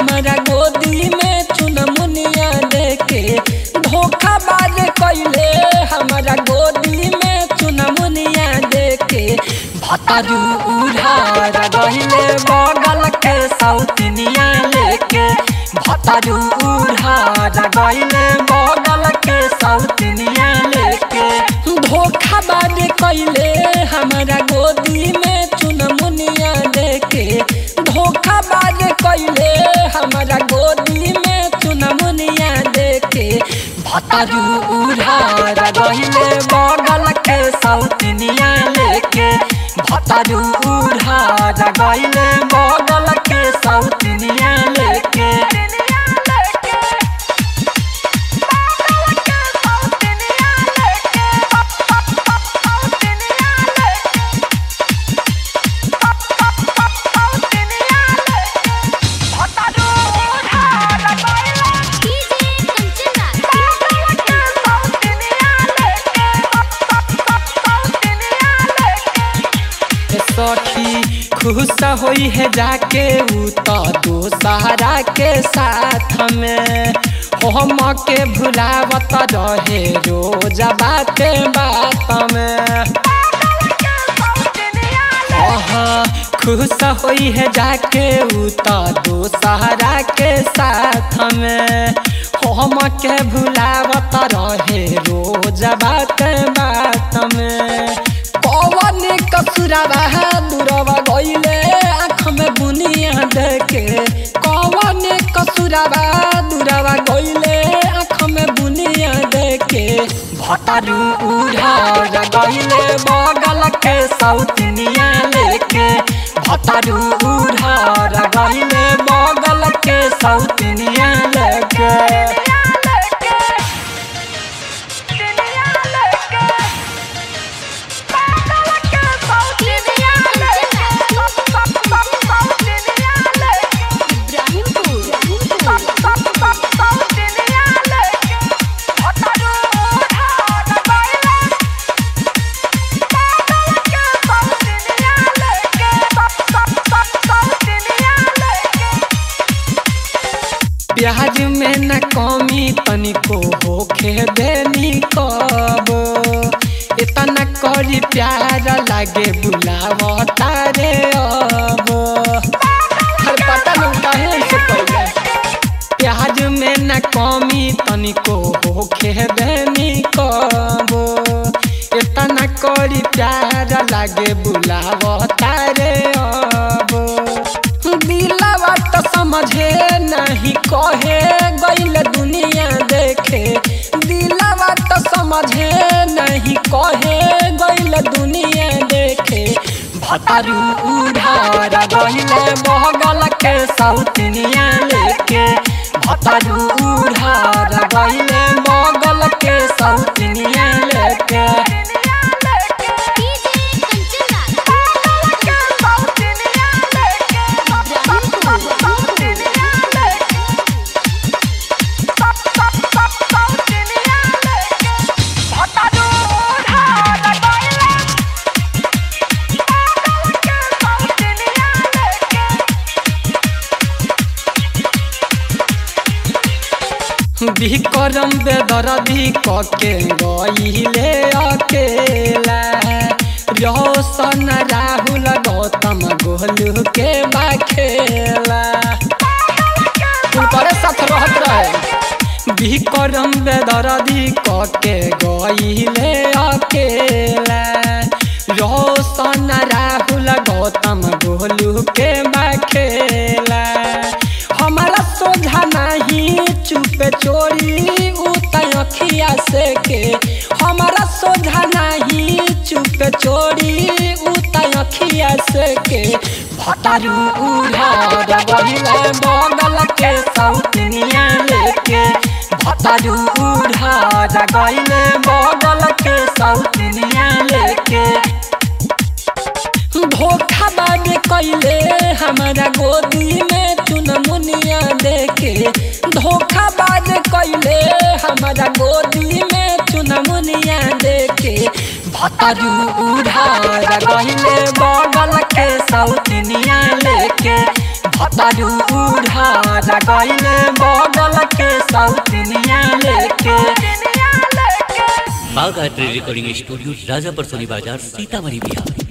हमारा गोदी में चुनमुनिया देके धोखा बाज कैले हमारा गोदी में चुनमुनिया देके भतरू उधार गहिले बगल के सौतनिया लेके भतरू उधार गहिले बगल के सौतनिया लेके धोखा बाज कैले हमारा गोदी में चुनमुनिया देके धोखा बाज कैले हमारा गोदी में चुनमुनिया देके भतरू उधार गहिले बगल के सौतनिया लेके भतरू उधार गहिले बगल के सौतनिया लेके डीजे कंचन सखी खुश होई है जाके ऊ तो दोसहरा के साथ में हम के भुलावत रहे रोज बाते बात में अहाँ खुश होई है जाके ऊ तो दोसहरा के साथ में हम के भुलावत रहे रोज बात बात में कौन कसुरवा दूरवा गईले आँख में बुनिया देखे कौन कसुरवा दूरवा गईले आँख में बुनिया देखे भतरू उधार गईले बगल के सौतनिया लेके भतरू उधार गईले बगल के सौतनिया लेके प्याज में न कमी तनिको होखे देनी कब इतना करी प्यार लागे बुलाव तारे अब हर पता नहीं काहे से पहले प्याज में न कमी तनिको होखे देनी कब इतना करी प्यार लागे बुलाव तारे अब दिलवा तो समझे नहीं कहे गईल दुनिया देखे दिलवा तो समझे नहीं कहे गईल दुनिया देखे भतरू उधार गईल बगल के सौतनिया लेके भतरू उधार गईल बगल के सौतनिया लेके विक्रम बेदरदी कके गईले अकेला रोशन राहुल गौतम गोलू के बाखेला उनकरे साथ रहत रहे विक्रम बेदरदी कके गईले अकेला रोशन राहुल गौतम गोलू के बाखेला हमारा सोझा नहीं चुपे चोरी उतय अखिया से के हमारा सोझा नहीं चुपे चोरी उतय अखिया से के भतारू उधार बहिले बगल के सौतनिया लेके भतारू उधार गईले बगल के सौतनिया लेके धोखा बाद कैले हमारा गोदी में चुनमुनिया देके धोखा बाद कैले हमारा गोदी में चुनमुनिया देके भतरू उधार गहिले बगल के सौतनिया लेके भतरू उधार गहिले बगल के सौतनिया लेके बाघ आर्ट रिकॉर्डिंग स्टूडियो राजापर सोनी बाजार सीतामढ़ी बिहार